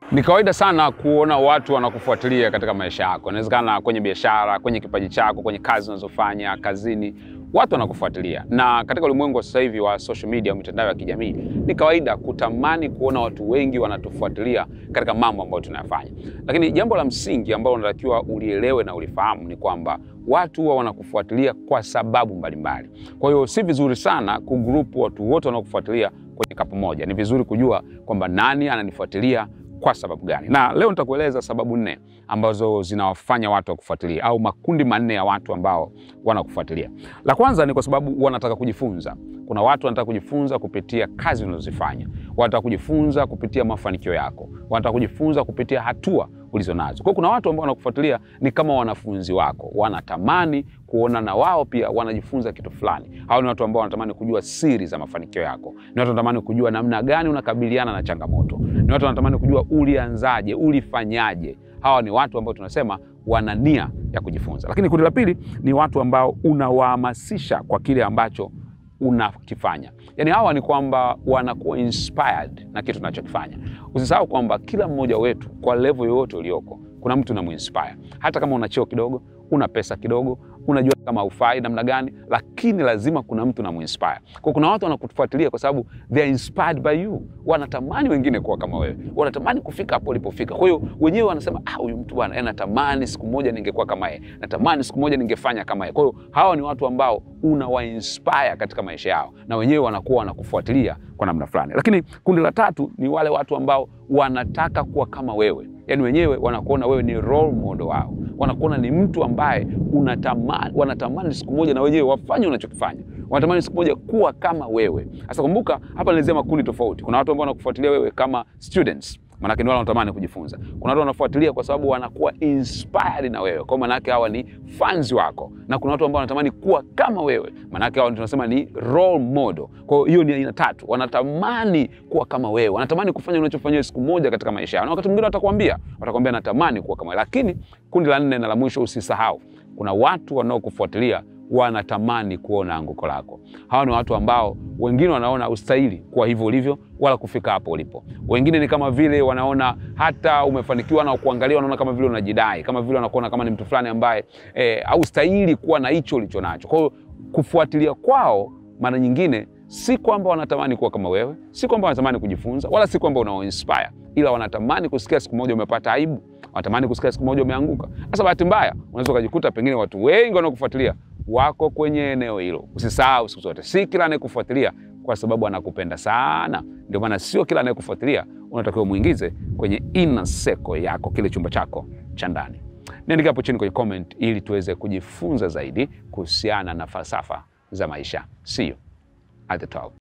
Ni kawaida sana kuona watu wanakufuatilia katika maisha yako. Inawezekana kwenye biashara, kwenye kipaji chako, kwenye kazi unazofanya, kazini, watu wanakufuatilia. Na katika ulimwengu wa sasa hivi wa social media, mitandao ya kijamii, ni kawaida kutamani kuona watu wengi wanatufuatilia katika mambo ambayo tunayafanya. Lakini jambo la msingi ambalo unatakiwa ulielewe na ulifahamu ni kwamba watu huwa wanakufuatilia kwa sababu mbalimbali. Kwa hiyo si vizuri sana kugrupu watu wote wanaokufuatilia kwenye kapu moja. Ni vizuri kujua kwamba nani ananifuatilia kwa sababu gani. Na leo nitakueleza sababu nne ambazo zinawafanya watu wakufuatilia au makundi manne ya watu ambao wanakufuatilia. La kwanza ni kwa sababu wanataka kujifunza. Kuna watu wanataka kujifunza kupitia kazi unazozifanya, wanataka kujifunza kupitia mafanikio yako, wanataka kujifunza kupitia hatua ulizo nazo. Kwa hiyo kuna watu ambao wanakufuatilia ni kama wanafunzi wako, wanatamani kuona na wao pia wanajifunza kitu fulani. Hao ni watu ambao wanatamani kujua siri za mafanikio yako, ni watu wanatamani kujua namna gani unakabiliana na changamoto, ni watu wanatamani kujua ulianzaje, ulifanyaje. Hawa ni watu ambao tunasema wana nia ya kujifunza. Lakini kundi la pili ni watu ambao unawahamasisha kwa kile ambacho unakifanya. Yaani hawa ni kwamba wanakuwa inspired na kitu tunachokifanya. Usisahau kwamba kila mmoja wetu kwa level yoyote ulioko, kuna mtu unamuinspire. Hata kama una cheo kidogo, una pesa kidogo, unajua kama ufai namna gani, lakini lazima kuna mtu unamuinspire. Kwa kuna watu wanakufuatilia kwa sababu they are inspired by you. Wanatamani wengine kuwa kama wewe, wanatamani kufika hapo ulipofika. Kwa hiyo wenyewe wanasema ah, huyu mtu bwana, natamani siku moja ningekuwa kama yeye, natamani siku moja ningefanya kama yeye. Kwa hiyo hawa ni watu ambao unawainspire katika maisha yao, na wenyewe wanakuwa wanakufuatilia kwa namna fulani. Lakini kundi la tatu ni wale watu ambao wanataka kuwa kama wewe, yaani wenyewe wanakuona wewe ni role model wao, wanakuona ni mtu ambaye unatamani, wanatamani siku moja na wenyewe wafanye unachokifanya, wanatamani siku moja kuwa kama wewe. Sasa kumbuka, hapa nilizia makundi tofauti. Kuna watu ambao wanakufuatilia wewe kama students Manake ni wale wanatamani kujifunza. Kuna watu wanafuatilia kwa sababu wanakuwa inspired na wewe, kwa manake hawa ni fans wako, na kuna watu ambao wanatamani kuwa kama wewe, manake hawa tunasema ni role model. Kwa hiyo ni aina tatu, wanatamani kuwa kama wewe, wanatamani kufanya unachofanya siku moja katika maisha yao, na wakati mwingine watakwambia, watakwambia natamani kuwa kama wewe. Lakini kundi la nne na la mwisho, usisahau, kuna watu wanaokufuatilia wanatamani kuona anguko lako. Hawa ni watu ambao wengine wanaona ustahili kuwa hivyo ulivyo wala kufika hapo ulipo. Wengine ni kama vile wanaona hata umefanikiwa na kuangalia, wanaona kama vile unajidai, kama vile wanakuona kama ni mtu fulani ambaye eh, haustahili kuwa na hicho ulicho nacho. Kwa hiyo kufuatilia kwao mara nyingine si kwamba wanatamani kuwa kama wewe, si kwamba wanatamani kujifunza, wala si kwamba unawainspire, ila wanatamani kusikia siku moja umepata aibu, wanatamani kusikia siku moja umeanguka. Sasa bahati mbaya unaweza ukajikuta pengine watu wengi wanaokufuatilia wako kwenye eneo hilo. Usisahau siku zote, si kila anayekufuatilia kwa sababu anakupenda sana. Ndio maana sio kila anayekufuatilia unatakiwa muingize kwenye inner circle yako, kile chumba chako cha ndani. Niandike hapo chini kwenye comment ili tuweze kujifunza zaidi kuhusiana na falsafa za maisha. See you at the top.